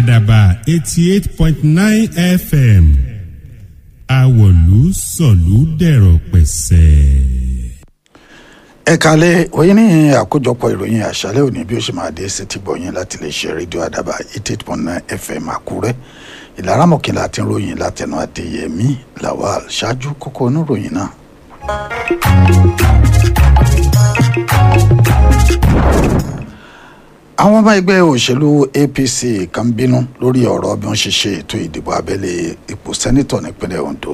àdàbà eighty eight point nine fm àwọ̀lú sọ̀lú dẹ̀rọ̀ pẹ̀sẹ̀. ẹ kalẹ̀ oyin ní àkójọpọ̀ ìròyìn àṣálẹ́ òní bí ó ṣe máa dé sétí gbọ̀yìn láti lè ṣe rédíò àdàbà eighty eight point nine fm àkúrẹ́ ìlara mọ̀kìnlá àti ròyìn látẹnu àdéyẹmí lawal ṣáájú kókó oníròyìn náà. àwọn ọmọ ẹgbẹ́ òṣèlú apc kan bínú lórí ọ̀rọ̀ bí wọ́n ṣe ṣe ètò ìdìbò abẹ́lé ipò sẹ́nitọ̀ nípínlẹ̀ ondo.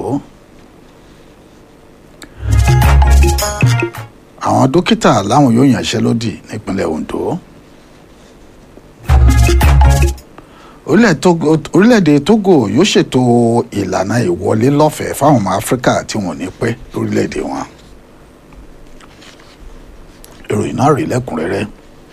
àwọn dókítà láwọn yóò yànṣẹ́lódì nípínlẹ̀ ondo. orílẹ̀-èdè togo yóò ṣètò ìlànà ìwọlé lọ́fẹ̀ẹ́ fáwọn ọmọ áfíríkà tí wọ́n ní pẹ́ lórílẹ̀-èdè wọn. ìròyìn náà rí lẹ́kùnrẹ́rẹ́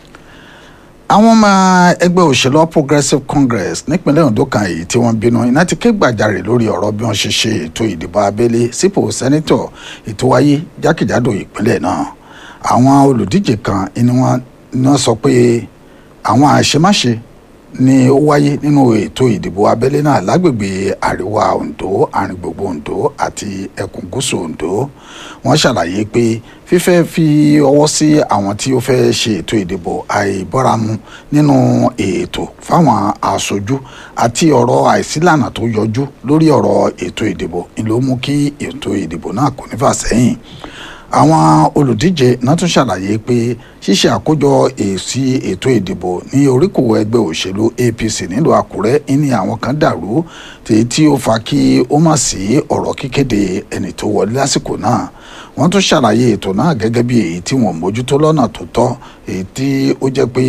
àwọn ọmọ ẹgbẹ́ òṣèlú All progressive congress nípínlẹ̀ ondo kan èyí tí wọ́n bínú iná ti ké gbàjarè lórí ọ̀rọ̀ bí wọ́n ṣe ṣe ètò ìdìbò abẹ́lé sípò sẹ́nítọ̀ ètò wáyé jákèjádò ìpínlẹ̀ náà àwọn olùdíje kan ni wọ́n sọ pé àwọn àṣemáṣe ni ó wáyé nínú ètò ìdìbò abẹ́lé náà lágbègbè àríwá ondo àrìngbògbò ondo àti ẹkùn gúúsù ondo wọ́n ṣàlàyé pé fífẹ́ fi ọwọ́ sí àwọn tí ó fẹ́ ṣe ètò ìdìbò àìbọ́ramu nínú ètò fáwọn aṣojú àti ọ̀rọ̀ àìsílànà tó yọjú lórí ọ̀rọ̀ ètò ìdìbò ló mú kí ètò ìdìbò náà kò ní fà sẹ́yìn àwọn olùdíje náà tún ṣàlàyé pé ṣíṣe àkójọ èsì ètò ìdìbò ní oríkò ẹgbẹ́ òṣèlú apc nílùú àkúrẹ́ ní àwọn kan dàrú tèyí tí ó fa kí ó má sí ọ̀rọ̀ kíkéde ẹni tó wọlé lásìkò náà wọ́n tún ṣàlàyé ètò náà gẹ́gẹ́ bí èyí tí wọ́n mójútó lọ́nà tó tọ́ èyí tí ó jẹ́ pé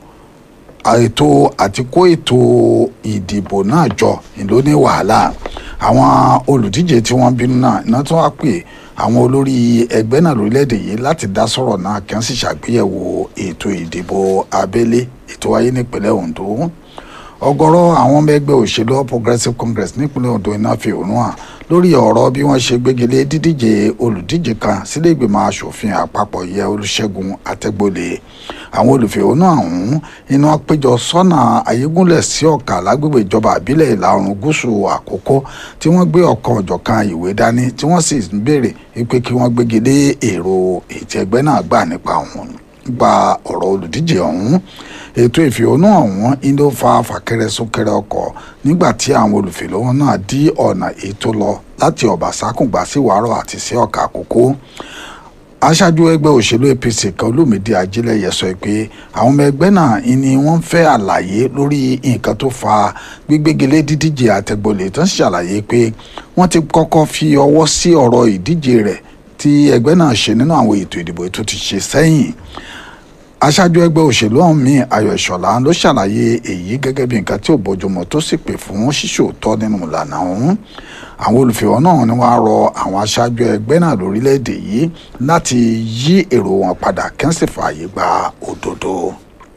ètò àti kó ètò ìdìbò náà jọ ló ní wàhálà àwọn olùdíje tí wọ́n bínú náà iná tún wá pè àwọn olórí ẹgbẹ́ náà lórílẹ̀‐èdè yìí láti dá sọ̀rọ̀ náà kí wọ́n sì ṣàgbéyẹ̀wò ètò ìdìbò abẹ́lé ètò wáyé nípínlẹ̀ Ondo ọ̀gọ̀rọ̀ àwọn ọmọ ẹgbẹ́ òṣèlú All Progressive Congress nípínlẹ̀ Ondo iná fi òun hàn lórí ọ̀rọ̀ bí wọ́n ṣe gbégilé dídíje olùdíje kan sílé ìgbìmọ̀ asòfin àpapọ̀ yẹ Olúṣẹ́gun Àtẹ́gbọ́lẹ̀ àwọn olùfẹ̀hónú ọ̀hún iná péjọ sọ́nà ayégúnlẹ̀ sí ọ̀kà lágbègbè ìjọba àbílẹ̀ ìlà oòrùn gúúsù àkókò tí wọ́n gbé ọ̀kan ọ̀jọ̀kan ìwé dání tí wọ́n sì ń béèrè pé kí wọ́n gbégilé èrò ètò ẹgbẹ́ náà gbà nípa ọ̀hún gba ọ̀rọ̀ olùdíje ọ̀hún ètò ìfẹ̀hónú ọ̀hún indo fa fàkẹrẹ súnkẹrẹ ọkọ̀ nígbà tí àwọn olùfẹ̀hónú náà dí ọ̀nà ètò lọ láti ọ̀bàsákùngbà sí wàárọ̀ àti sí ọ̀kà àkókò aṣáájú ẹgbẹ́ òṣèlú apc kan olómìdí ajílẹ̀yẹ sọ pé àwọn ọmọ ẹgbẹ́ náà ni wọ́n fẹ́ àlàyé lórí nǹkan tó fa gbígbégilé dídíje àtẹ̀gbọ́lẹ̀ tó ń ṣàlàyé pé wọ́n ti kọ́kọ́ fi ọwọ́ sí ọ̀rọ̀ ìdíje rẹ̀ tí ẹgbẹ́ náà ṣe nínú àwọn ètò ìdìbò tó ti ṣe sẹ́yìn aṣáájú ẹgbẹ́ òṣèlú ọ̀hún mi ayọ̀ ìṣọ̀lá ló ṣàlàyé èyí gẹ́gẹ́ bí nǹkan tí ò bójúmọ́ tó sì pè fún ṣíṣòótọ́ nínú ìlànà ọ̀hún àwọn olùfẹ̀hónú náà ni wọ́n á rọ àwọn aṣáájú ẹgbẹ́ náà lórílẹ̀‐èdè yìí láti yí èrò wọn padà kí wọ́n sì fààyè gba òdodo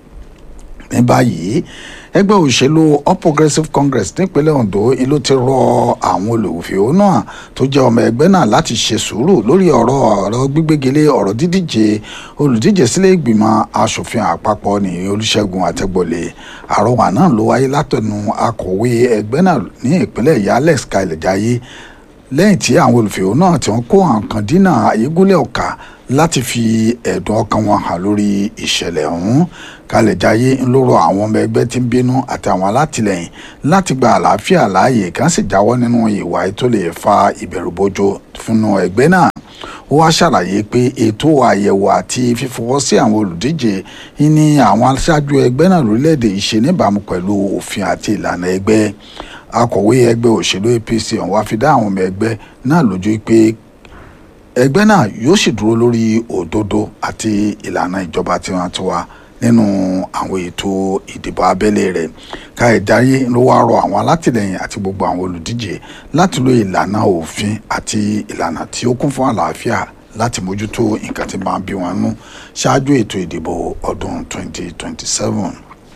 ní báyìí ẹgbẹ́ òṣèlú All Progressive Congress nípínlẹ̀ Ondo ló ti rọ àwọn olùfẹ̀hónú náà tó jẹ́ ọmọ ẹgbẹ́ náà láti ṣe sùúrù lórí ọ̀rọ̀ ọ̀rọ̀ gbígbégilé ọ̀rọ̀ dídíje olùdíje sílé ìgbìmọ̀ asòfin àpapọ̀ ní Olúṣẹ́gun Àtẹ́gbọ́lẹ̀ àrọwà náà ló wáyé látọ̀nù akọ̀wé ẹgbẹ́ náà ní ìpínlẹ̀ ìyá Alex Kailejaye lẹ́yìn tí àwọn olùfẹ̀hónú náà tí wọ́n kó àǹkan dínà ayégúnlẹ̀ ọ̀kà láti fi ẹ̀dùn ọkàn wọn hàn lórí ìṣẹ̀lẹ̀ ọ̀hún Kailejaye ń lóró àwọn ọmọ ẹgbẹ́ tí ń bínú àti àwọn alátìlẹyìn láti gba àlàáfíà láàyè kí wọ́n sì jáwọ́ nínú ìwà tó lè fa ìbẹ̀rùbojo fúnnú ẹgbẹ́ náà ó wá ṣàlàyé pé ètò àyẹ̀wò àti fífọwọ́ sí àwọn olùdíje ní àwọn aṣáájú ẹgbẹ́ náà lórílẹ̀‐èdè yìí ṣe níbàámu pẹ̀lú òfin àti ìlànà ẹgbẹ́ akọ̀wé ẹgbẹ́ òṣèlú APC ọ̀hún wá fi dá àwọn ọmọ ẹgbẹ́ náà lójú pé ẹgbẹ́ náà yóò sì dúró lórí òdodo àti ìlànà ìjọba tiwantiwa nínú àwọn ètò ìdìbò abẹ́lé rẹ̀ Kailejaye ló wá rọ àwọn alátìlẹyìn àti gbogbo àwọn olùdíje láti lo ìlànà òfin àti ìlànà tí ó kún fún àlàáfíà láti mójútó nǹkan tí máa ń bí wọn nú ṣáájú ètò ìdìbò ọdún 2027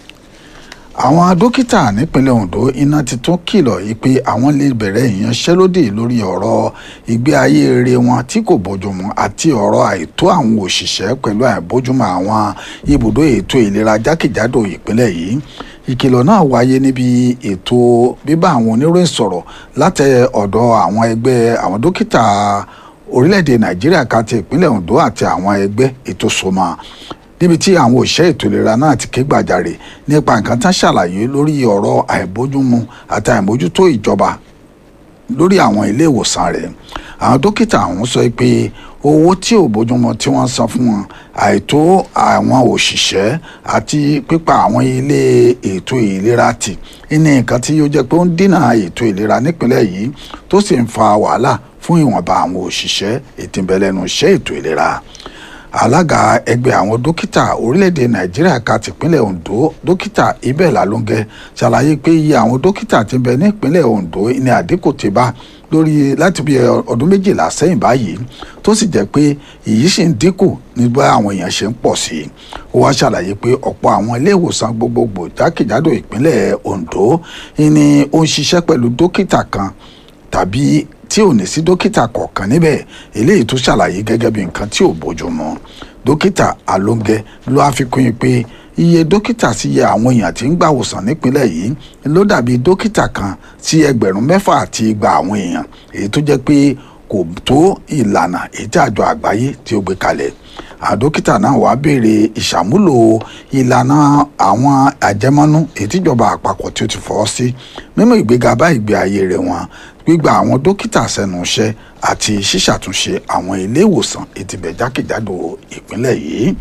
àwọn dókítà nípínlẹ̀ Ondo iná ti tún kìlọ̀ yìí pé àwọn lè bẹ̀rẹ̀ ìyanṣẹ́lódì lórí ọ̀rọ̀ ìgbé ayé rere wọn tí kò bójúmu àti ọ̀rọ̀ àìtó àwọn òṣìṣẹ́ pẹ̀lú àìbójúmu àwọn ibùdó ètò ìlera jákèjádò ìpínlẹ̀ yìí ìkìlọ̀ náà wáyé níbi ètò bíbá àwọn oníròyìn sọ̀rọ̀ láti ọ̀dọ̀ àwọn ẹgbẹ́ àwọn dókítà orílẹ̀-èdè nàìjíríà ká ti ìpínlẹ̀ ondo àti àwọn ẹgbẹ́ ètò sọmọ níbi tí àwọn òṣìṣẹ́ ètò ìlera náà ti ké gbàjarè nípa nǹkan tán ṣàlàyé lórí ọ̀rọ̀ àìbójúmu àti àìmójútó ìjọba lórí àwọn ilé ìwòsàn rẹ̀ àwọn dókítà ọ̀hún sọ pé owó tí ò bójúmu tí wọ́n san fún wọn àìtó àwọn òṣìṣẹ́ àti pípa àwọn ilé ètò ìlera tì ní nǹkan tí ó jẹ́ pé ó ń dínà ètò ìlera nípínlẹ̀ yìí tó sì ń fa wàhálà fún ìwọ̀nba àwọn òṣìṣẹ́ ètò ìbẹ̀lẹ́nu iṣẹ́ ètò ìlera alága ẹgbẹ́ àwọn dókítà orílẹ̀-èdè nàìjíríà ká tìpínlẹ̀ ondo dókítà ibẹ̀ lálóńgẹ́ ṣàlàyé pé iye àwọn dókítà tí ń bẹ nípínlẹ̀ ondo ní àdínkù ti bá lórí láti bí ọdún méjìlá sẹ́yìn báyìí tó sì jẹ́ pé èyí sì ń dínkù nígbà àwọn èèyàn ṣe ń pọ̀ sí i ó wá ṣàlàyé pé ọ̀pọ̀ àwọn ilé ìwòsàn gbogbogbò jákèjádò ìpínlẹ̀ ondo ni ó ń ṣiṣẹ́ pẹ̀lú dókítà kan tàbí tí ò ní sí dókítà kọ̀ọ̀kan níbẹ̀ eléyìí tó ṣàlàyé gẹ́gẹ́ bí nǹkan tí ò bójúmu dókítà alóńgẹ ló àfikún yìí pé iye dókítà sí iye àwọn èèyàn tí ń gbà wòsàn nípínlẹ̀ yìí ló dàbí dókítà kan sí ẹgbẹ̀rún mẹ́fà àti igba àwọn èèyàn èyí tó jẹ́ pé kò tó ìlànà èyí tí àjọ àgbáyé tí ó gbé kalẹ̀ àdókítà náà wàá béèrè ìṣàmúlò ìlànà àwọn àjẹmọ́nú èyí tíjọba àpapọ̀ tí ó ti fọwọ́ sí mímú ìgbéga bá ìgbé ayé rẹ̀ wọn gbígba àwọn dókítà sẹ́nu iṣẹ́ àti ṣíṣàtúnṣe àwọn ilé ìwòsàn ètìbẹ̀ jákèjádò ìpínlẹ̀ yìí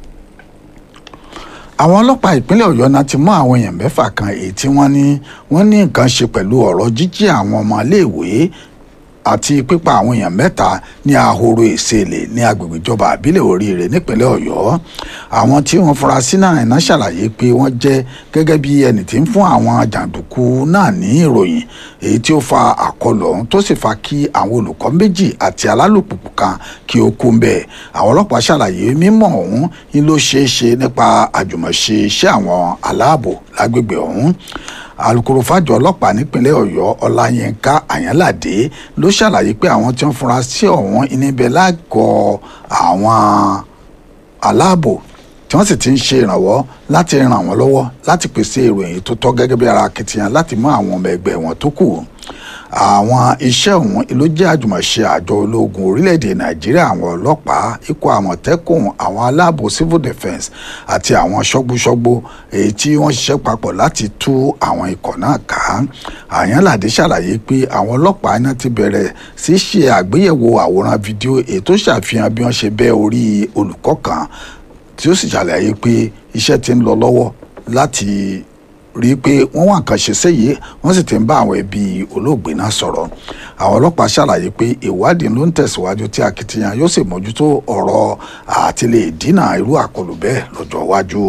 àwọn ọlọ́pàá ìpínlẹ̀ ọ̀yọ́ náà ti mú àwọn èèyàn mẹ́fà kan èyí tí wọ́n ní wọ́n ní nǹkan ṣe pẹ̀lú ọ̀rọ̀ jíjí àwọn ọmọ iléèwé àti pípa àwọn èèyàn mẹ́ta ní ahoro ìsèlè ní agbègbè ìjọba àbílẹ̀ oríire nípínlẹ̀ ọ̀yọ́ àwọn tí wọ́n fura sí náà iná ṣàlàyé pé wọ́n jẹ́ gẹ́gẹ́ bí ẹni tí ń fún àwọn jàǹdùkú náà ní ìròyìn èyí tí ó fa àkọlù ọ̀hún tó sì fa kí àwọn olùkọ́ méjì àti alálùpùpù kan kí ó kú mbẹ́ àwọn ọlọ́pàá ṣàlàyé mímọ̀ ọ̀hún ni ló ṣeé ṣe nípa àjùmọ̀ṣe iṣẹ́ àwọn aláàbò lágbègbè ọ̀hún alūkkóró fàjọ ọlọ́pàá nípínlẹ̀ ọ̀yọ́ ọláyínká àyànládé ló ṣàlàyé pé àwọn tí wọ́n fura sí ọ̀hún níbẹ̀ lágọ̀ọ́ àwọn aláàbò tí wọ́n sì ti ń ṣe ìrànwọ́ láti ràn wọ́n lọ́wọ́ láti pèsè ìròyìn tó tọ́ gẹ́gẹ́ bí ara akitiyan láti mú àwọn ọmọ ẹgbẹ́ wọn tó kù àwọn iṣẹ́ ọ̀hún ló jẹ́ àjùmọ̀ṣe àjọ ológun orílẹ̀-èdè nàìjíríà àwọn ọlọ́pàá ikọ̀ àmọ̀tẹ́kùn àwọn aláàbò civil defence àti àwọn ṣọ́gbúṣọ́gbó èyí tí wọ́n ṣiṣẹ́ papọ̀ láti tú àwọn ikọ̀ náà ká àyànládé ṣàlàyé pé àwọn ọlọ́pàá náà ti bẹ̀rẹ̀ sí ṣe àgbéyẹ̀wò àwòrán fídíò èyí tó ṣàfihàn bí wọ́n ṣe bẹ́ orí olùkọ́ kan tí ó sì ṣàlàyé pé iṣẹ́ ti ń lọ lọ́wọ́ láti rí i pé wọ́n wà nǹkan ṣe séyìí wọ́n sì ti ń bá àwọn ẹbí olóògbé náà sọ̀rọ̀ àwọn ọlọ́pàá ṣàlàyé pé ìwádìí ló ń tẹ̀síwájú tí akitiyan yóò sì mójútó ọ̀rọ̀ àti lè dínà irú àkọlù bẹ́ẹ̀ lọ́jọ́ iwájú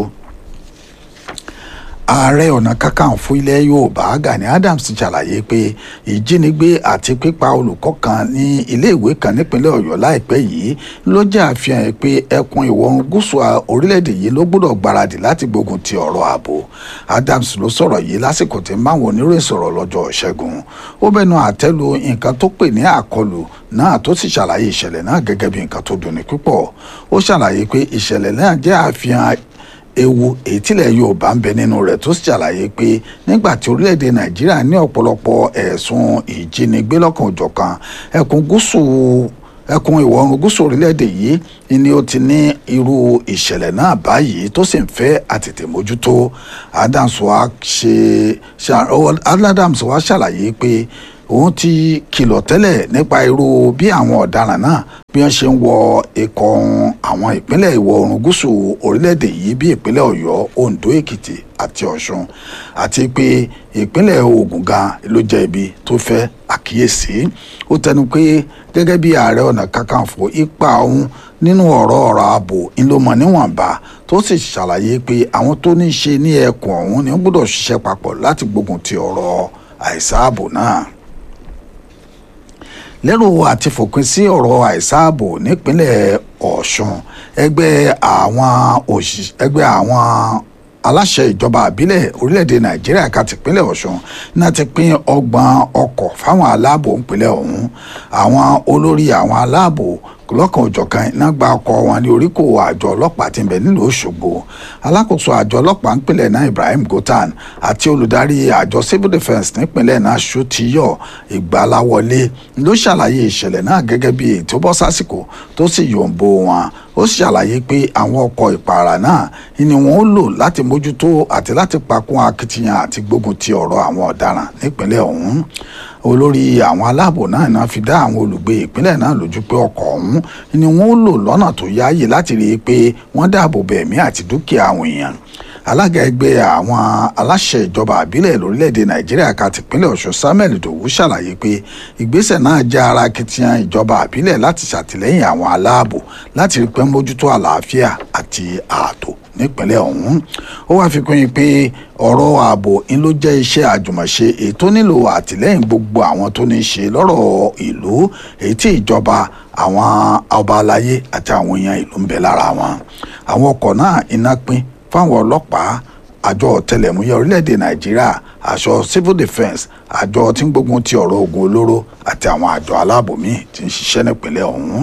ààrẹ ọ̀nà kakanfò ilẹ̀ yorùbá gani adams ti ṣàlàyé pé ìjínigbé àti pípa olùkọ́ kan ní iléèwé kan nípínlẹ̀ ọ̀yọ́ láìpẹ́ yìí ló jẹ́ àfihàn pé ẹkùn ìwọ̀ oòrùn gúúsù orílẹ̀-èdè yìí ló gbọ́dọ̀ gbáradì láti gbógun ti ọ̀rọ̀ ààbò adams ló sọ̀rọ̀ yìí lásìkò tí máwọn oníròyìn sọ̀rọ̀ lọ́jọ́ ṣẹ́gun ó bẹnu àtẹ́lu nǹkan tó pè ní àkọlù náà tó sì ṣàlàyé ìṣẹ̀lẹ̀ náà gẹ́gẹ́ bí nǹkan tó dunni púpọ̀ ó ṣàlàyé pé ìṣẹ̀lẹ̀ náà jẹ́ àfihàn ewu èyí tílẹ̀ yorùbá ń bẹ nínú rẹ̀ tó sì ṣàlàyé pé nígbà tí orílẹ̀-èdè nàìjíríà ní ọ̀pọ̀lọpọ̀ ẹ̀sùn ìjínigbé lọ́kàn òjọ̀kan ẹkùn gúúsù ẹkùn ìwọ̀ oòrùn gúúsù orílẹ̀-èdè yìí ni ó ti ní irú ìṣẹ̀lẹ̀ náà báyìí tó sì ń fẹ́ àtètè mójútó adams wa ṣe adams wa ṣàlàyé pé òun ti kìlọ̀ tẹ́lẹ̀ nípa irú bí àwọn ọ̀daràn náà bí wọ́n ṣe ń wọ ikọ̀ àwọn ìpínlẹ̀ ìwọ̀ oòrùn gúúsù orílẹ̀-èdè yìí bí ìpínlẹ̀ ọ̀yọ́ oǹdó èkìtì àti ọ̀ṣun àti pé ìpínlẹ̀ ògùn gan ló jẹ́ ibi tó fẹ́ àkíyèsí ó tẹnu pé gẹ́gẹ́ bí ààrẹ ọ̀nà kakanfò ipa òun nínú ọ̀rọ̀ ọ̀rọ̀ ààbò ńlọmọ níwọ̀nba tó sì ṣàlàyé pé àwọn tó ní í ṣe ní ẹkùn ọ̀hún ni wọ́n gbọ́dọ̀ ṣiṣẹ́ papọ̀ láti gbógun ti ọ̀rọ̀ àìsáàbò náà lérò àti fòpin sí ọ̀rọ̀ àìsáàbò nípínlẹ̀ ọ̀ṣun ẹgbẹ́ àwọn òṣìṣẹ́ ẹgbẹ́ àwọn aláṣẹ ìjọba àbílẹ̀ orílẹ̀-èdè nàìjíríà ká tìpínlẹ̀ ọ̀ṣun náà ti pín ọgbọ̀n ọkọ̀ fáwọn aláàbò ìpínlẹ̀ ọ̀hún àwọn olórí àwọn aláàbò lọ́kàn òjọ̀kan iná gba ọkọ̀ wọn ní oríkò àjọ ọlọ́pàá tí ń bẹ nílùú Òṣogbo alákòóso àjọ ọlọ́pàá nípìnlẹ̀ náà Ibrahim Gotan àti olùdarí àjọ civil defence nípìnlẹ̀ náà Ṣótiyọ̀ Ìgbàláwọlé ló ṣàlàyé ìṣẹ̀lẹ̀ náà gẹ́gẹ́ bí ètò bọ́ sásìkò tó sì yòǹbo wọn ó ṣàlàyé pé àwọn ọkọ̀ ìpààrà náà ni wọ́n ó lò láti mójútó àti láti pakún akitiyan àti gbógun ti ọ̀rọ̀ àwọn ọ̀daràn nípìnlẹ̀ ọ̀hún olórí àwọn aláàbò náà náà fi dá àwọn olùgbé ìpínlẹ̀ náà lójú pé ọkọ̀ ọ̀hún ni wọ́n ó lò lọ́nà tó yáàyè láti rí i pé wọ́n dáàbò bo ẹ̀mí àti dúkìá àwọn èèyàn alága ẹgbẹ́ àwọn aláṣẹ ìjọba àbílẹ̀ lórílẹ̀‐èdè nàìjíríà ká tìpínlẹ̀ ọ̀ṣun samuel dòwú ṣàlàyé pé ìgbésẹ̀ náà jẹ́ ara akitiyan ìjọba àbílẹ̀ láti ṣàtìlẹ́yìn àwọn aláàbò láti rí pé mójútó àlàáfíà àti ààtò nípínlẹ̀ ọ̀hún ó wáá fi kún yín pé ọ̀rọ̀ ààbò ń ló jẹ́ iṣẹ́ àjùmọ̀ṣe èyí tó nílò àtìlẹ́yìn gbogbo àwọn tó ní í ṣe lọ́rọ̀ ìlú èyí tí ìjọba àwọn ọba aláyé àti àwọn èèyàn ìlú ń bẹ lára wọn àwọn ọkọ̀ náà iná pín fáwọn ọlọ́pàá àjọ ọ̀tẹlẹ̀múyẹ́ orílẹ̀-èdè nàìjíríà àjọ civil defence àjọ tí ń gbógun ti ọ̀rọ̀ ogun olóró àti àwọn àjọ aláàbò míì tí ń ṣiṣẹ́ nípìnlẹ̀ ọ̀hún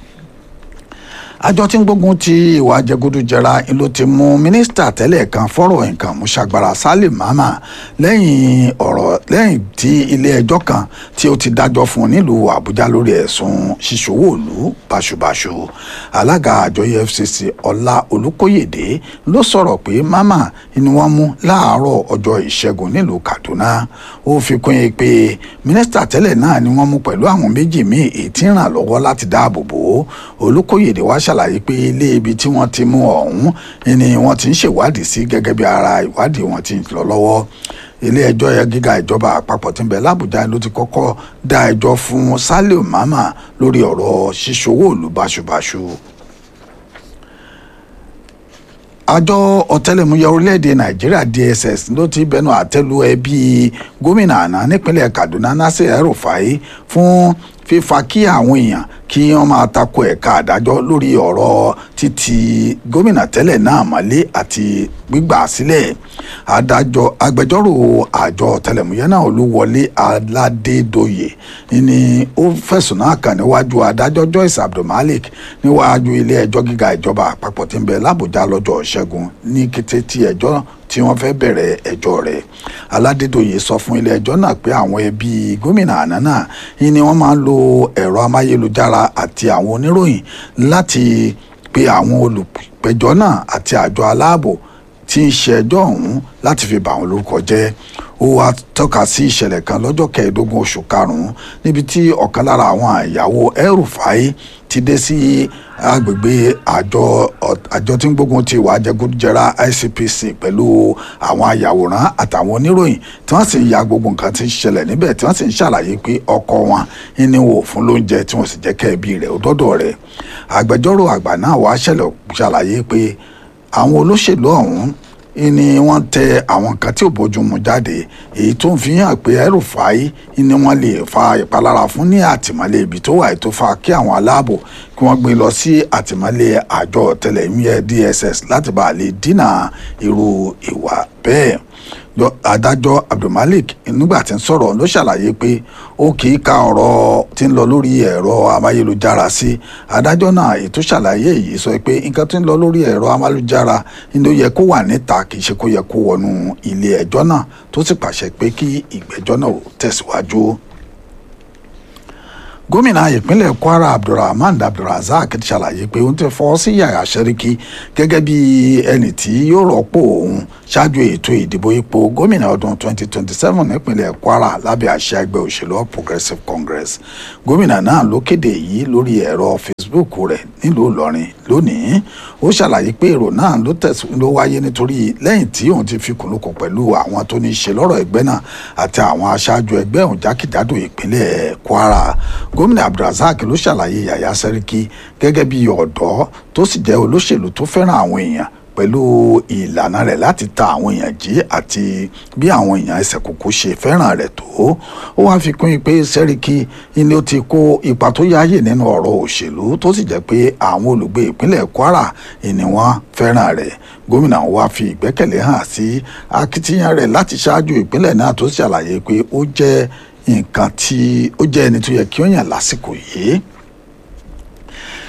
àjọ tí ń gbógun ti ìwà jẹgúdújẹra ló ti mú mínísítà tẹ́lẹ̀ kan fọ́rọ̀ nǹkan mùsàgbára Salim Mama lẹ́yìn ọ̀rọ̀ lẹ́yìn tí ilé ẹjọ́ kan tí ó ti dájọ́ fún un nílùú Àbújá lórí ẹ̀sùn ṣíṣòwò ìlú báṣubàṣu alága àjọ EFCC Ọlá Olúkóyèdé ló sọ̀rọ̀ pé Mama ni wọ́n mú láàárọ̀ ọjọ́ ìṣẹ́gun nílùú Kaduna ó fi kún yín pé mínísítà tẹ́lẹ̀ náà ni wọ́n mú pẹ̀lú àwọn méjì míì èyí tí ń ràn lọ́wọ́ láti dáàbò bò ó Olúkóyèdé wá ṣàlàyé pé ilé ibi tí wọ́n ti mú ọ̀hún ni wọ́n ti ń ṣèwádìí sí gẹ́gẹ́ bí ara ìwádìí wọn ti ń lọ lọ́wọ́ ilé ẹjọ́ yẹn gíga ìjọba àpapọ̀ tí ń bẹ lábújá ló ti kọ́kọ́ dá ẹjọ́ fún Saliu Mama lórí ọ̀rọ̀ ṣíṣòwò ìlú báṣubàṣu àjọ ọ̀tẹlẹ̀múyẹ́ orílẹ̀-èdè nàìjíríà DSS ló ti bẹnu àtẹ́lu ẹbí gómìnà àná nípínlẹ̀ Kaduna Nasir El-Rufai fún fífa kí àwọn èèyàn kí wọ́n máa tako ẹ̀ka àdájọ́ lórí ọ̀rọ̀ títí gómìnà tẹ́lẹ̀ náà mọ́lé àti gbígbà sílẹ̀ adájọ́ agbẹjọ́rò àjọ ọ̀tẹlẹ̀múyẹ́ náà Olúwọlé Aládédoyè ni ó fẹ̀sùn náà kàn níwájú adájọ́ Joyce Abdulmalik níwájú ilé ẹjọ́ gíga ìjọba àpapọ̀ tí ń bẹ l'Àbújá lọ́jọ́ Ṣẹ́gun ní kété tí ẹjọ́ tí wọ́n fẹ́ bẹ̀rẹ̀ ẹjọ́ rẹ̀ Aládédoyè sọ fún ilé ẹjọ́ náà pé àwọn ẹbí gómìnà àná náà ni wọ́n máa ń lo ẹ̀rọ amáyélujára àti àwọn oníròyìn láti pe àwọn olùpẹ̀jọ́ náà àti àjọ aláàbò tí ń ṣe ẹjọ́ ọ̀hún láti fi bà wọ́n lórúkọ jẹ́ ó wá tọ́ka sí ìṣẹ̀lẹ̀ kan lọ́jọ́ kẹẹ̀ẹ́dógún oṣù karùn-ún níbi tí ọ̀kan lára àwọn ìyàwó El-Rufai ti dé sí agbègbè àjọ àjọ tí ń gbógun ti ìwà jẹgúdújẹrá ICPC pẹ̀lú àwọn ayàwòrán àtàwọn oníròyìn tí wọ́n sì ń ya gbogbo nǹkan tí ń ṣẹlẹ̀ níbẹ̀ tí wọ́n sì ń ṣàlàyé pé ọkọ wọn ní wò fún lóúnjẹ tí wọ́n sì jẹ́ kẹ́ẹ̀bí rẹ̀ ó dọ́dọ̀ rẹ̀ agbẹjọ́rò àgbà náà wàá ṣàlàyé pé àwọn olóṣèlú ọ̀hún ni wọ́n tẹ àwọn kan tí ò bójúmu jáde èyí tó ń fi hàn pé El-Rufai ni wọ́n lè fa ìpalára fún ní àtìmọ́lé ibi tó wà tó fa kí àwọn aláàbò kí wọ́n gbé lọ sí àtìmọ́lé àjọ ọ̀tẹlẹ̀múyẹ́ DSS láti bá a lè dínà irú ìwà bẹ́ẹ̀ adájọ́ Abdulmalik nígbà tí ń sọ̀rọ̀ ló ṣàlàyé pé ó kì í ka ọ̀rọ̀ tí ń lọ lórí ẹ̀rọ amáyélujára sí adájọ́ náà ètò ṣàlàyé yìí sọ pé nǹkan tí ń lọ lórí ẹ̀rọ amáyélujára ló yẹ kó wà níta kì í ṣe kó yẹ kó wọnú ilé ẹjọ́ náà tó sì pàṣẹ pé kí ìgbẹ́jọ́ náà tẹ̀síwájú gómìnà ìpínlẹ̀ kwara abdulrahman abdulrazak ti ṣàlàyé pé òun ti fọ́ sí yàrá sẹ́ríkì gẹ́gẹ́ bí ẹni tí yóò rọ́pò òun ṣáájú ètò ìdìbò ipò gómìnà ọdún 2027 nípínlẹ̀ kwara lábẹ́ àṣẹ ẹgbẹ́ òṣèlú All progressive congress gómìnà náà ló kéde yìí lórí ẹ̀rọ facebook rẹ̀ nílùú ìlọrin lónìí ó ṣàlàyé pé èrò náà ló tẹ̀sí ló wáyé nítorí lẹ́yìn tí òun ti fi kùnlùkùn pẹ̀lú àwọn tó ní í ṣe lọ́rọ̀ ẹgbẹ́ náà àti àwọn aṣáájú ẹgbẹ́ òun jákèjádò ìpínlẹ̀ kwara gómìnà abdulrasaq ló ṣàlàyé yàyà sẹ́ríkì gẹ́gẹ́ bí ọ̀dọ́ tó sì jẹ́ olóṣèlú tó fẹ́ràn àwọn èèyàn pẹ̀lú ìlànà rẹ̀ láti ta àwọn èèyàn jí àti bí àwọn èèyàn ẹsẹ̀ kúkú ṣe fẹ́ràn rẹ̀ tó ó wáá fi kún pé sẹ́ríkì ni ó ti kó ipa tó yáàyè nínú ọ̀rọ̀ òṣèlú tó sì jẹ́ pé àwọn olùgbé ìpínlẹ̀ kwara ni wọ́n fẹ́ràn rẹ̀ gómìnà wa fi ìgbẹ́kẹ̀lé hàn sí akitiyan rẹ̀ láti ṣáájú ìpínlẹ̀ náà tó ṣàlàyé pé ó jẹ́ nǹkan tí ó jẹ́ ẹni tó yẹ kí ó yàn lásìkò yìí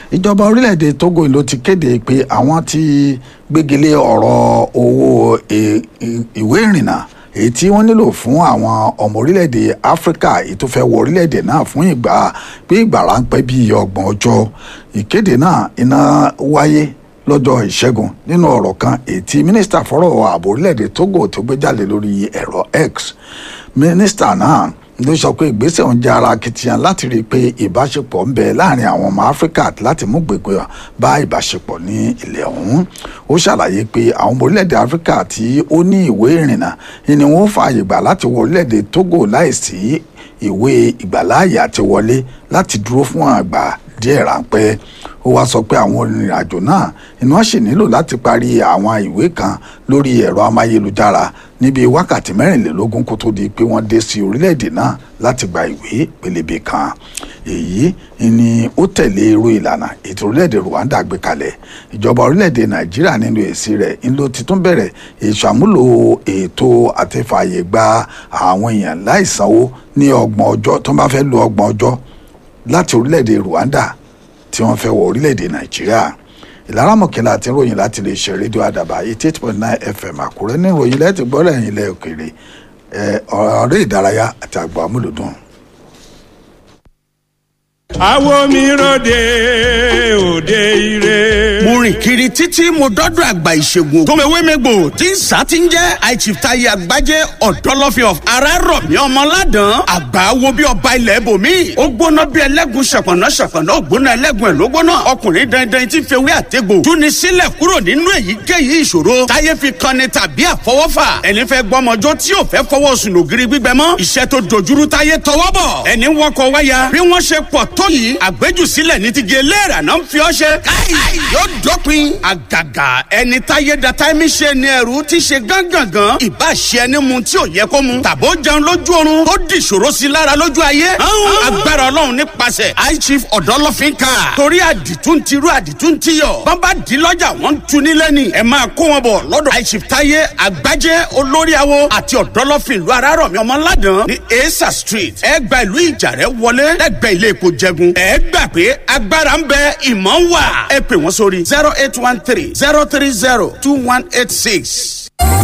ìjọba orílẹ̀-èdè togo ló ti kéde pé àwọn ti gbégilé ọ̀rọ̀ owó ìwé ìrìnnà èyí tí wọ́n nílò fún àwọn ọmọ orílẹ̀-èdè áfíríkà èyí tó fẹ́ wọ orílẹ̀-èdè náà fún ìgbà bí ìgbà ráńpẹ́ bíi ọgbọ̀n ọjọ́ ìkéde náà iná wáyé lọ́jọ́ ìṣẹ́gun nínú ọ̀rọ̀ kan èyí tí mínísítà fọ́rọ̀ ààbò orílẹ̀-èdè togo tó gbé jáde lórí ẹ̀rọ x mínísítà náà ló sọ pé ìgbésẹ̀ ń jẹ́ ara akitiyan láti rí i pé ìbáṣepọ̀ ń bẹ láàrin àwọn ọmọ áfíríkà láti mú gbègbè bá ìbáṣepọ̀ ní ilẹ̀ ọ̀hún ó ṣàlàyé pé àwọn ọmọ orílẹ̀-èdè áfíríkà tí ó ní ìwé ìrìnnà ni wọ́n fààyè gbà láti wọ orílẹ̀-èdè togo láìsí ìwé ìgbàláàyè àti wọlé láti dúró fún àgbà díẹ̀ ráńpẹ́ ó wáá sọ pé àwọn onírìnàjò náà iná sì nílò láti parí àwọn ìwé kan lórí ẹ̀rọ amáyélujára níbi wákàtí mẹ́rìnlélógún kó tó di pé wọ́n dé sí orílẹ̀-èdè náà láti gba ìwé pélébé kan èyí ni ó tẹ̀lé irú ìlànà ètò orílẹ̀-èdè Rwanda gbé kalẹ̀ ìjọba orílẹ̀-èdè Nàìjíríà nínú èsì rẹ̀ ń ló ti tún bẹ̀rẹ̀ ìṣàmúlò ètò àtẹ̀fààyè gba àwọn èèyàn láìsanwó ní ọgbọ̀n ọjọ́ tó bá fẹ́ lo ọgbọ̀n ọjọ́ láti orílẹ̀-èdè Rwanda tí wọ́n fẹ́ wọ orílẹ̀-èdè Nàìjíríà ìlara mọ̀kẹ́lá àti ìròyìn láti lè ṣe rédíò àdàbà eighty eight point nine fm àkúrẹ́ ní ìròyìn lẹ́tì gbọ́dọ̀ ẹ̀yìn ilẹ̀ òkèèrè ọ̀rẹ́ ìdárayá àti àgbà amúlùdùn. àwo mi ròde òde ire. mo rìn kiri títí mo dọ́dọ̀ àgbà ìṣègùn tòmẹ̀wémẹ́gbò tí ń sá ti ń jẹ́ àìchìftayi àgbájé ọ̀dọ́lọ́fin of arárọ̀mí ọmọládàn àgbà wo bí ọba ilẹ̀ ibòmí ó gbóná bí ẹlẹ́gùn ṣàpọ̀nà ṣàpọ̀nà ó gbóná ẹlẹ́gùn ẹ̀ ló gbóná ọkùnrin dandan tí ń fewé àtẹ́gbò túni sílẹ̀ kúrò nínú èyíkéyìí ìṣòro táyé fi kanni tàbí àfọwọ́fà ẹni fẹ́ gbọ́mọjọ́ tí ò fẹ́ fọwọ́ sùn lògiri gbígbẹ mọ́ iṣẹ́ tó dojúrú táyé tọwọ́ bọ̀ ẹni wọkọ̀ wáyà bí wọ́n ṣe pọ̀ tó yìí àgbéjùsílẹ̀ ní ti gé léèrà náà ń fi ọ́ ṣe káì yóò dópin àgàgà ẹni táyé da táìmì ṣe ni ẹrú ti ṣe gángangan ìbá ṣe ẹni mu tí ò yẹ kó mu tàbó jẹun lójú oorun tó di ìṣòro sí lára lójú ayé agbára ọlọ́run nípasẹ̀ high chief ọ̀dọ́lọ́fín ká torí àdìtún ti rú àdìtún ti yọ bàbá di lọ́jà wọ́n ń tu nílẹ̀ ni ẹ máa kó wọn bọ̀ lọ́dọ̀ high chief táyé àgbájé olórí awo àti ọ̀dọ́lọ́fín ìlú arárọ̀mí ọmọládàn ní esa street ẹ gba ìlú ìjàrẹ́ wọlé lẹ́gbẹ̀ẹ́ ilé epo jẹgun ẹ gbà pé agbára ń bẹ ìmọ̀ ń wà ẹ pè wọ́n sórí zero eight one three zero three zero two one eight six.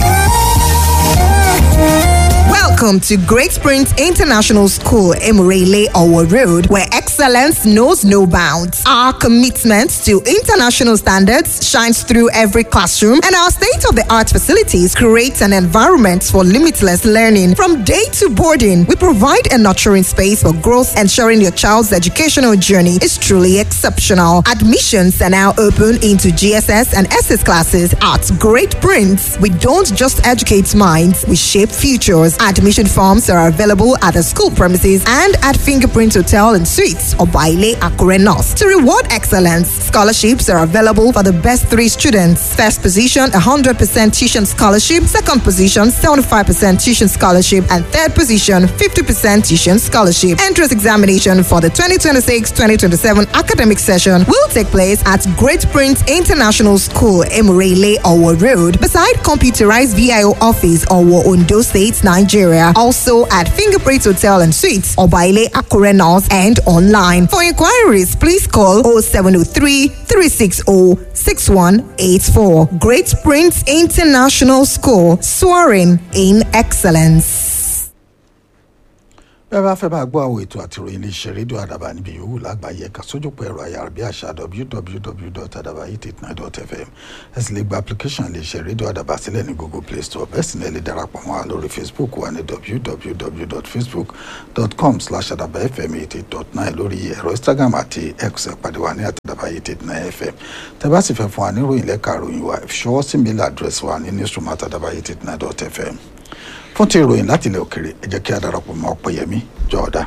Welcome to Great Springs International School, Emirele Owo Road, where excellence knows no bounds. Our commitment to international standards shines through every classroom, and our state of the art facilities create an environment for limitless learning. From day to boarding, we provide a nurturing space for growth, ensuring your child's educational journey is truly exceptional. Admissions are now open into GSS and SS classes at Great Prince. We don't just educate minds, we shape futures. Admission forms are available at the school premises and at Fingerprint Hotel and Suites or Baile Akure North. To reward excellence, scholarships are available for the best three students. First position, 100% tuition scholarship. Second position, 75% tuition scholarship. And third position, 50% tuition scholarship. Entrance examination for the 2026-2027 academic session will take place at Great Prince International School, Emirele, Owo Road, beside computerized VIO office, Owo, Ondo State, Nigeria. Also at Fingerprint Hotel and Suites, Obaile Akure North, and online. For inquiries, please call 0703 360 6184. Great Prince International School, soaring in excellence. bẹ́ẹ̀ bá fẹ́ bá gbọ́ àwọn ètò àti ìròyìn iléeṣẹ́ rédíò àdàbà níbi yòówù lágbàáyé ẹ̀ka sójúpọ̀ ẹ̀rọ ayárabíàṣá www.adabayit89.fm ẹ sì lè gba application iléeṣẹ́ rédíò àdàbà sílẹ̀ ní google play store bẹ́ẹ̀ sì ní ẹ lè darapọ̀ mọ́ wa lórí facebook wa ní www.facebook.com slash adabafm 88.9 lórí ẹ̀rọ instagram àti x ẹ̀pàdé wa ní àtàdàbà89fm tẹ́ bá sì fẹ́ fún wa ní ìròyìn lẹ́ka ìròyìn wa ìṣọwọ́ sí mail address wa ní newsroom àtàdàbà89.fm fún ti ìròyìn láti ilẹ̀ òkèrè ẹ jẹ́ kí a darapọ̀ mọ́ ọ̀pẹ̀yẹmí jọ̀ọ́dá.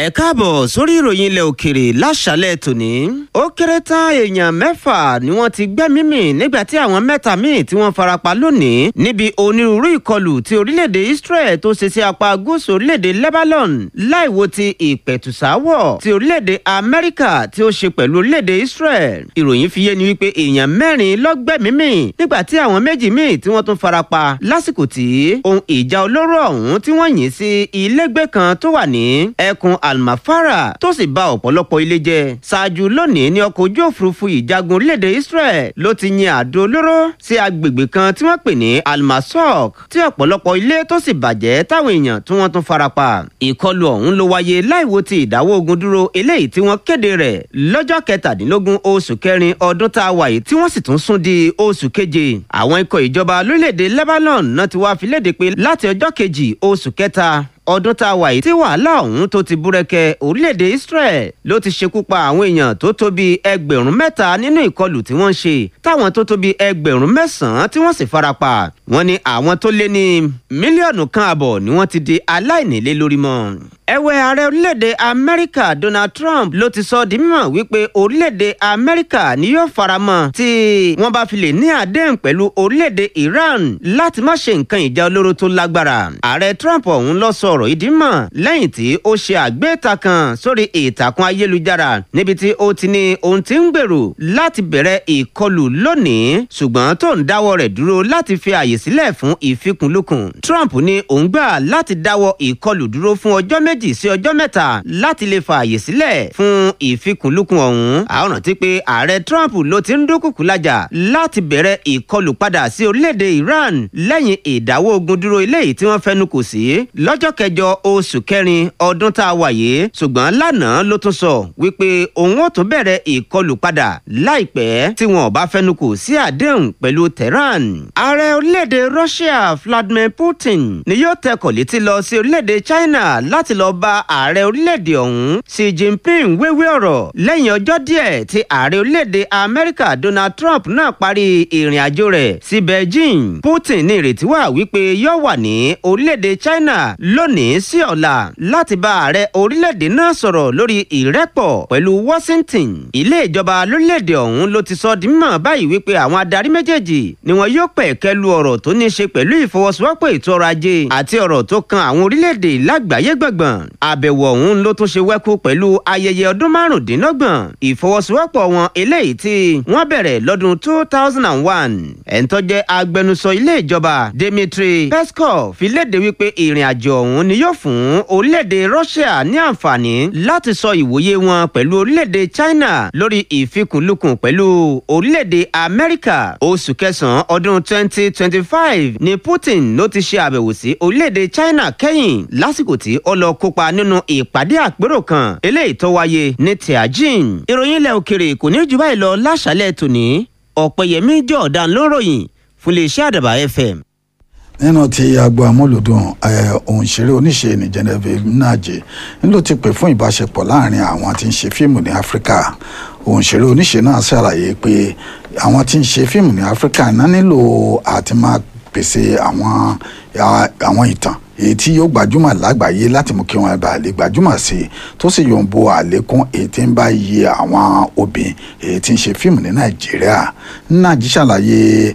ẹ káàbọ̀ sórí ìròyìn ilẹ̀ òkèrè láṣálẹ̀ tòní. ó kéré tán èèyàn mẹ́fà ni wọ́n ti gbẹ́mí mì nígbà tí àwọn mẹ́ta míì tí wọ́n farapa lónìí níbi onírúurú ìkọlù tí orílẹ̀-èdè Israel tó ṣe sí apá gúúsù orílẹ̀-èdè Lebanon láìwo ti ìpẹ̀tùsáwọ̀ tí orílẹ̀-èdè Amẹ́ríkà tí ó ṣe pẹ̀lú orílẹ̀-èdè Israel. ìròyìn fi yé ni wípé èèyàn mẹ́rin ló gbẹ́mí mì nígbà tí àwọn méjì míì tí wọ́n tún farapa lásìkò tí ohun ìjà olóró ọ̀hún tí wọ́n yìn sí ilégbé kan tó wà ní ẹkùn almafara tó sì ba ọ̀pọ̀lọpọ̀ ilé jẹ́ ṣáájú lónìí ní ọkọ̀ ojú òfurufú ìjagun orílẹ̀-èdè Israel ló ti yin àdó olóró sí agbègbè kan tí wọ́n pè ní almasok tí ọ̀pọ̀lọpọ̀ ilé tó sì bàjẹ́ táwọn èèyàn tí wọ́n tún farapa ìkọlù ọ̀hún ló wáyé láìwo ti ìdáwọ́ ogun dúró eléyìí tí wọ́n kéde rẹ̀ lọ́jọ́ kẹtàdínlógún oṣù kẹrin ọdún tá a wà yìí tí wọ́n sì tún sún di oṣù keje àwọn ikọ̀ ìjọba lórílẹ̀‐èdè Lebanon náà ti wá fi léde pé láti ọjọ́ kejì oṣù kẹta ọdún tá a wà yìí tí wàhálà ọ̀hún tó ti búrẹ́kẹ́ orílẹ̀-èdè Israel ló ti ṣekú pa àwọn èèyàn tó tó bí ẹgbẹ̀rún mẹ́ta nínú ìkọlù tí wọ́n ń ṣe táwọn tó tó bí ẹgbẹ̀rún mẹ́sàn-án tí wọ́n sì farapa wọ́n ní àwọn tó lé ní mílíọ̀nù kan àbọ̀ ni wọ́n ti di aláìnílé lórí mọ́ ẹ̀wẹ̀ ààrẹ orílẹ̀-èdè amẹ́ríkà donald trump ló ti sọ di mímọ̀ wípé orílẹ̀-èdè amẹ́ríkà ni yóò faramọ́ tí wọ́n bá fi lè ní àdéhùn pẹ̀lú orílẹ̀-èdè iran láti má ṣe nǹkan ìjà olóró tó lágbára ààrẹ trump ọ̀hún lọ sọ ọ̀rọ̀ ìdí mọ̀ lẹ́yìn tí ó ṣe àgbéta kan sórí ìtàkùn ayélujára níbi tí ó ti ní ohun tí ń gbèrò láti bẹ̀rẹ̀ ìkọlù lónìí ṣùgbọ́n tó ń dáwọ́ rẹ̀ dúró láti fi àyè sílẹ̀ fún ìfikùnlukùn trump ní òun gbà láti dáwọ́ ìkọlù dúró fún ọjọ́ méjì méjì sí ọjọ́ mẹ́ta láti lè fa àyè sílẹ̀ fún ìfikùnlukùn ọ̀hún. àwọn rántí pé ààrẹ Trump ló ti ń dúnkùkù lájà láti bẹ̀rẹ̀ ìkọlù padà sí orílẹ̀-èdè Iran lẹ́yìn ìdáwọ́ ogun dúró eléyìí tí wọ́n fẹnu kò sí lọ́jọ́ kẹjọ oṣù kẹrin ọdún tá a wà yìí ṣùgbọ́n lánàá ló tún sọ wípé òun ò tún bẹ̀rẹ̀ ìkọlù padà láìpẹ́ tí wọn ò bá fẹnu kò sí àdéhùn pẹ̀lú Tehran. ààrẹ orílẹ̀-èdè Russia Vladimir Putin ni yóò tẹkọ̀ létí lọ sí orílẹ̀-èdè China láti lọ bá ààrẹ orílẹ̀-èdè ọ̀hún Xi Jinping wéwé ọ̀rọ̀ lẹ́yìn ọjọ́ díẹ̀ tí ààrẹ orílẹ̀-èdè Amẹ́ríkà Donald Trump náà parí ìrìn àjò rẹ̀ sí Beijing Putin ní ìrètí wà wípé yóò wà ní orílẹ̀-èdè China lónìí sí ọ̀la láti bá ààrẹ orílẹ̀-èdè náà sọ̀rọ̀ lórí ìrẹ́pọ̀ pẹ̀lú Washington ilé ìjọba lórílẹ̀-èdè ọ̀hún ló ti sọ di mímọ̀ báyìí wípé àwọn adarí méjèèjì ni wọn yóò pẹ̀kẹ́ lu ọ̀rọ̀ tó ní í ṣe pẹ̀lú ìfọwọ́sowọ́pọ̀ ètò ọrọ̀ ajé àti ọ̀rọ̀ tó kan àwọn orílẹ̀-èdè lágbàáyé gbọ̀ngbọ̀n àbẹ̀wò ọ̀hún ló tún ṣe wẹ́kú pẹ̀lú ayẹyẹ ọdún márùndínlọ́gbọ̀n ìfọwọ́sowọ́pọ̀ wọn eléyìí tí wọ́n bẹ̀rẹ̀ lọ́dún two thousand and one ẹ̀ńtọ́ jẹ́ agbẹnusọ ilé ìjọba Dmitry Peskov fi léde wípé ìrìn àjò ọ̀hún ni yóò fún orílẹ̀-èdè Russia ní àǹfààní láti sọ ìwòye wọn pẹ̀lú orílẹ̀-èdè China lórí ìfikùnlukùn pẹ̀lú orílẹ̀-èdè Amẹ́ríkà oṣù kẹsàn-án ọdún twenty twenty five ni Putin ló ti ṣe àbẹ̀wò sí orílẹ̀-èdè China kẹ́yìn lásìkò tí ó lọ kópa nínú ìpàdé àpérò kan eléyìí tó wáyé ní Tianjin ìròyìn ilẹ̀ òkèrè kò ní jù báyìí lọ láṣálẹ̀ tòní ọ̀pẹ̀yẹmí jọ̀ọ̀dán ló ròyìn fún iléeṣẹ́ àdàbà FM. nínú ti agbo amúlùdùn òǹṣeré oníṣe ní Genevieve Nnaji ló ti pè fún ìbáṣepọ̀ láàrin àwọn tí ń ṣe fíìmù ní Áfíríkà òǹṣeré oníṣe náà ṣàlàyé pé àwọn tí ń ṣe fíìmù ní Áfíríkà náà nílò àti máa pèsè àwọn àwọn ìtàn èyí tí yóò gbajúmọ̀ lágbàáyé láti mú kí wọ́n bá lè gbajúmọ̀ sí i tó sì yóò bo àlékún èyí tí ń bá iye àwọn obìnrin èyí tí ń ṣe fíìmù ní Nàìjíríà Nnaji ṣàlàyé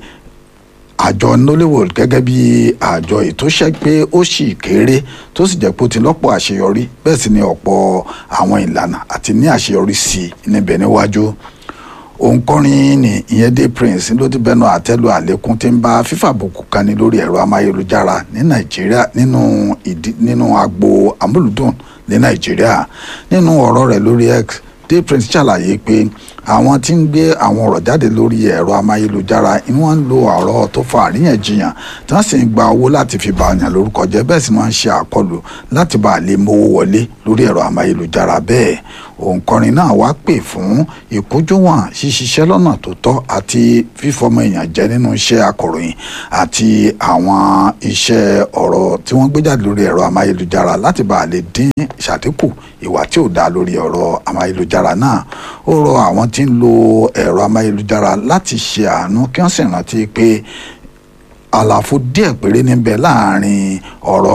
àjọ Nollywood gẹ́gẹ́ bí àjọ ìtòṣẹ́ pé ó sì kéré tó sì jẹ́ pé ó ti lọ́pọ̀ àṣeyọrí bẹ́ẹ̀ sì ni ọ̀pọ̀ àwọn ìlànà àti ní àṣeyọrí sí i níbẹ̀ níwájú òǹkọrin ni ìyẹn dé prince ló ti bẹnu àtẹ́lu àlékún tí ń bá fífàbùkù kani lórí ẹ̀rọ amáyélujára ní nàìjíríà nínú ìdí nínú agbo amúlùdùn ní nàìjíríà nínú ọ̀rọ̀ rẹ̀ lórí x dé prince ṣàlàyé pé àwọn tí ń gbé àwọn ọ̀rọ̀ jáde lórí ẹ̀rọ amáyélujára ni wọ́n ń lo ọ̀rọ̀ tó fa àríyànjiyàn tí wọ́n sì ń gba owó láti fi ba ọ̀yàn lórúkọ jẹ́ bẹ́ẹ̀ sì máa ń ṣe àkọlù láti bá a lè mówó wọlé lórí ẹ̀rọ amáyélujára bẹ́ẹ̀ òǹkọrin náà wá pè fún ìkójúwọ̀n ṣíṣiṣẹ́ lọ́nà tó tọ́ àti fífọmọ èèyàn jẹ nínú iṣẹ́ akọ̀ròyìn àti àwọn iṣẹ́ ọ̀rọ̀ tí wọ́n gbé jáde lórí ẹ̀rọ amáyélujára láti bá a lè dín ṣàdínkù ìwà tí ò dáa lórí ọ̀rọ̀ amáyélujára náà ó rọ àwọn tí ń lo ẹ̀rọ amáyélujára láti ṣe àánú kí wọ́n sì rántí pé àlàfo díẹ̀ péré níbẹ̀ láàrin ọ̀rọ̀